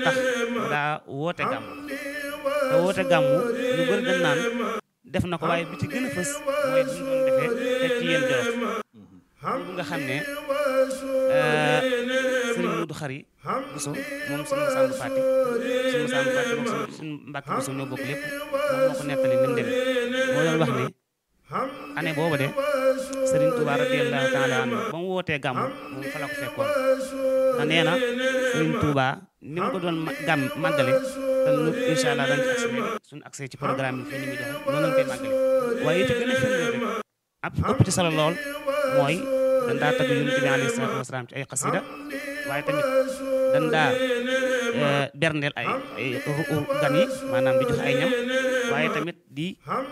tax mu daa woote gàmm te woote gàmm ñu bëri dañ naan def na ko waaye bi ci gën a fës mooy bi mu doon defee te ci yéen jolof bu nga xam ne sëriñ Mudu Xari Buso moom suñu Masamba Faati suñu Masamba Faati moom suñu Mbàkke Buso ñoo bokk lépp moom moo ko nettali ni mu demee moo doon wax ne année boobu de sëriñ Tuubaa radiyallaahu taala anhu ba mu wootee gàmm moom fa la ko fekkoon te nee na sëriñ Tuubaa ni mu ko doon gàmm màggale te nu incha allah dañ ci accès suñu accès ci programme bi fii ni muy doxe noonu lañ koy màggale waaye it gën a firndeel rek ab ëpp ci solo lool mooy dañ daa tagg yonent bi alayhi salaatu wasalaam ci ay xasida waaye tamit dañ daa berndeel ay ay gan yi maanaam di joxe ay ñam waaye tamit di